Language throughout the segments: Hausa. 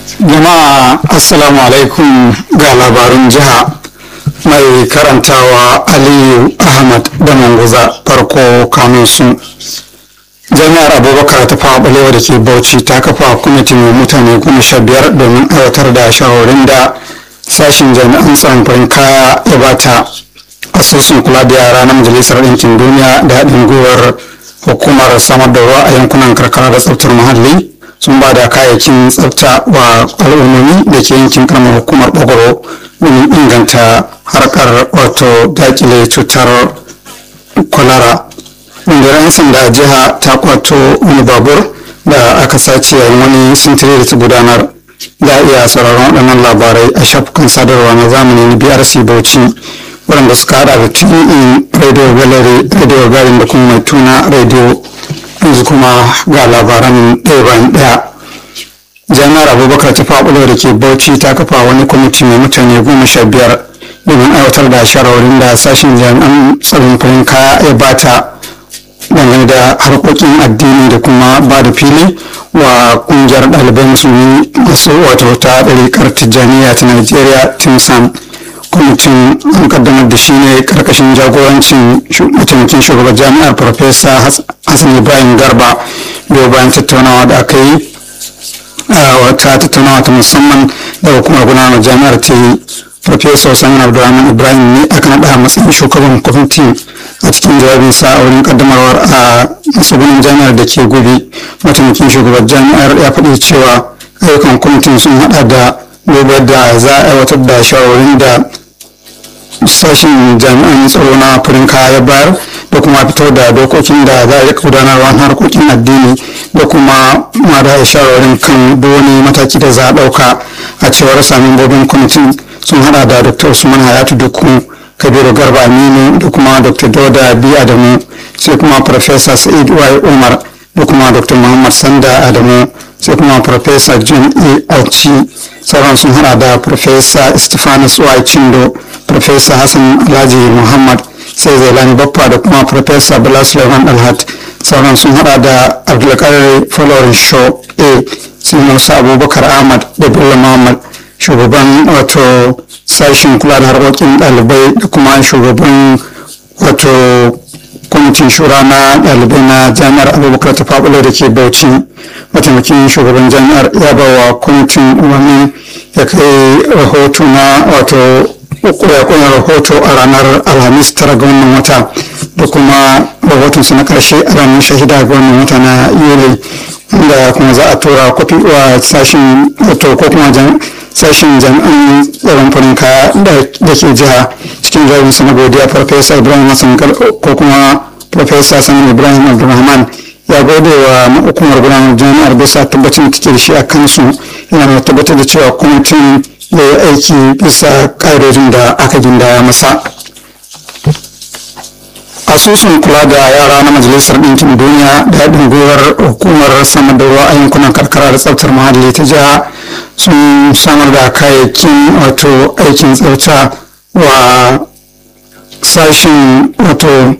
jama'a assalamu alaikum ga labarun jiha mai karantawa aliyu ahmad da manguza farko kanun sun jami'ar abubakar ta fawa balewa da ke bauchi ta kafa kwamiti mai mutane goma sha biyar domin aiwatar da shawarin da sashen jami'an tsaron farin kaya ya bata asusun kula da yara na majalisar ɗinkin duniya da haɗin gwiwar hukumar samar da ruwa a yankunan karkara da tsaftar muhalli sun ba da kayayyakin tsafta wa al'ummomi da ke yankin karamar hukumar bagoro domin inganta harkar wato dakile cutar kwalara rundunar 'yan sanda jiha ta kwato wani babur da aka sace yayin wani sintiri da ta gudanar za a iya sauraron waɗannan labarai a shafukan sadarwa na zamani na brc bauchi waɗanda suka hada da tv radio gallery radio garin da kuma mai tuna radio yanzu kuma ga labaran ɗaya bayan ɗaya jami'ar abubakar ta faɓulo da ke bauchi ta kafa wani kwamiti mai mutane goma sha biyar domin aiwatar da shawarwarin da sashen jami'an tsaron farin kaya ya bata dangane da harkokin addini da kuma ba da fili wa kungiyar ɗalibai musulmi masu wato ta ɗariƙar tijjaniya ta najeriya timsan kwamitin an kaddamar da shi ne karkashin jagorancin mataimakin shugaban jami'ar farfesa hassan ibrahim garba biyo bayan tattaunawa da aka yi a wata tattaunawa ta musamman da hukumar gudanar jami'ar ta yi farfesa usman abdulrahman ibrahim ne aka naɗa matsayin shugaban kwamiti a cikin jawabinsa a wurin kaddamarwar a matsugunin jami'ar da ke gobe mataimakin shugaban jami'ar ya faɗi cewa ayyukan kwamitin sun haɗa da gobe da za a aiwatar da shawarin da sashen jami'an tsaro na farin kaya ya bayar da kuma fitar da dokokin da za a yi gudanarwa na harkokin addini da kuma ma da shawarin kan duk wani mataki da za a ɗauka a cewar samun bobin kwamitin sun hada da dr usman hayatu dukku kabiru garba aminu da kuma dr dauda bi adamu sai kuma farfesa sa'id wai umar da kuma dr muhammad sanda adamu sai kuma farfesa john e auci sauran sun hada da farfesa stephanus wai chindo farfesa hassan alhaji muhammad sai zailani baffa da kuma farfesa bala suleiman alhat sauran sun hada da abdulkadir following show a sai musa abubakar ahmad da bello muhammad shugaban wato sashen kula da harkokin ɗalibai da kuma shugaban wato kwamitin shura na ɗalibai na jami'ar abubakar ta faɓulo da ke bauchi mataimakin shugaban jami'ar ya ba wa kwamitin umarni ya kai rahoto na wato ya rahoto a ranar alhamis tara ga wannan wata da kuma rahotonsa na karshe a ranar shahida ga wannan wata na yuli da kuma za a tura kwafi wa sashen wato ko kuma sashen jami'an tsaron farin kaya da ke jiha cikin jawabinsa na godiya farfesa ibrahim hassan ko kuma farfesa sanin ibrahim abdulrahman ya gode wa hukumar gudanar jami'ar bisa tabbacin da take da shi a kansu yana mai tabbatar da cewa kwamitin ya yi aiki bisa ƙa'idodin da aka gindaya masa asusun kula da yara na majalisar ɗinkin duniya da haɗin gwiwar hukumar samar da ruwa a yankunan karkara da tsaftar muhalli ta jiha sun samar da kayayyakin wato aikin tsafta wa sashen wato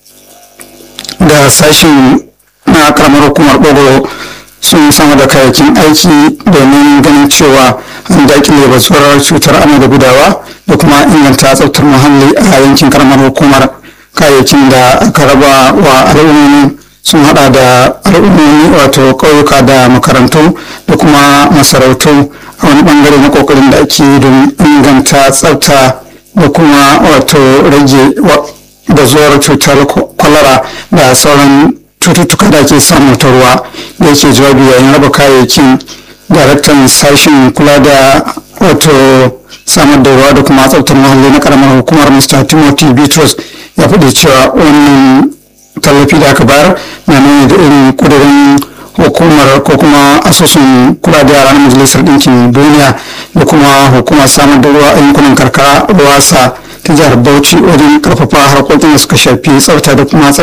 da sashen na karamar hukumar ɓogoro sun samar da kayayyakin aiki domin ganin cewa an daƙile batsuwar cutar amai da gudawa da kuma inganta tsaftar muhalli a yankin karamar hukumar kayayyakin da aka raba wa al'ummomi sun hada da al'ummomi wato ƙauyuka da makarantu da kuma masarautu a wani bangare na kokarin da ake don inganta tsafta da kuma wato rage bazuwar cutar kwalara da sauran cututtuka da ake samu ta ruwa da yake jawabi yayin raba kayayyakin daraktan sashen kula da wato samar da ruwa da kuma tsaftar muhalli na karamar hukumar mr timothy bitrus ya faɗi cewa wannan tallafi da aka bayar na nuni da irin kudurin hukumar ko kuma asusun kula da yara na majalisar ɗinkin duniya da kuma hukumar samar da ruwa a yankunan karkara ruwasa ta jihar bauchi wajen karfafa harkokin da suka shafi tsafta da kuma